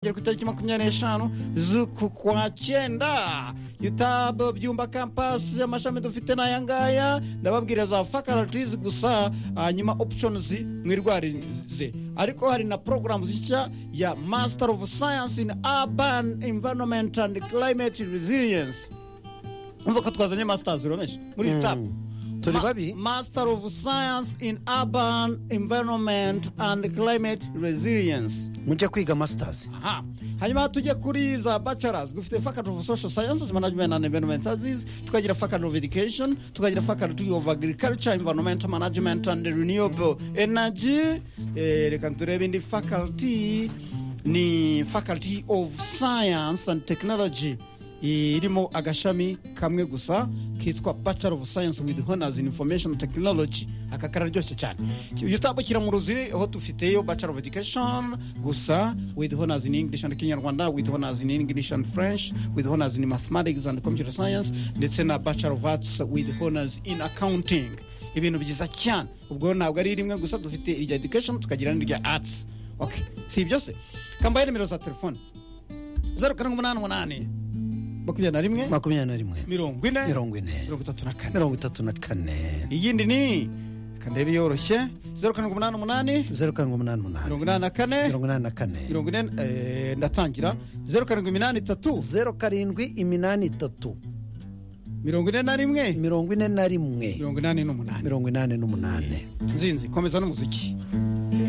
kugera ku itariki makumyabiri n'eshanu z'uku kwa cyenda yutaba byumba kampasi amashami dufite ni aya ngaya ndababwira za fakaratizi gusa hanyuma oputionizi mwirwarize ariko hari na porogaramu zishya ya masita ofu sayansi ini abani imvanomenti andi kilayimeti reziliyensi urumva ko twazanye masita ziromeje muri iyi taba turi Ma- babi Master of Science in Urban Environment and Climate Resilience. mujya kwiga masitazi Aha. Hanyuma tujye kuri za bachelors dufite faculty of social sciences management and environmental sciences tukagira faculty of education tukagira faculty of agriculture environmental management and renewable energy eh, reka turebe indi faculty ni faculty of science and technology irimo agashami kamwe gusa kitwa bachelor of science with honors in information technology aka kararyoshye cyane utambukira mu ruzi aho dufiteyo bachelor of education gusa with honors in english and kinyarwanda with honors in english and french with honors in mathematics and computer science ndetse na bachelor of arts with honors in accounting ibintu byiza cyane ubwo ntabwo ari rimwe gusa dufite irya education tukagira n'irya arts okay si ibyo se kambaye nimero za telefone zeru karindwi umunani umunani makumyabiri na rimwe makumyabiri na rimwe mirongo ine mirongo ine mirongo itatu na kane mirongo itatu na kane iyindi ni kandebe yoroshye zeru karindwi umunani umunani zeru karindwi umunani umunani mirongo inani na kane mirongo inani na kane mirongo ine eh, ndatangira zeru karindwi iminani itatu zeru karindwi iminani itatu mirongo ine na rimwe mirongo ine na rimwe mirongo inani n'umunani mirongo inani n'umunani nzinzi komeza n'umuziki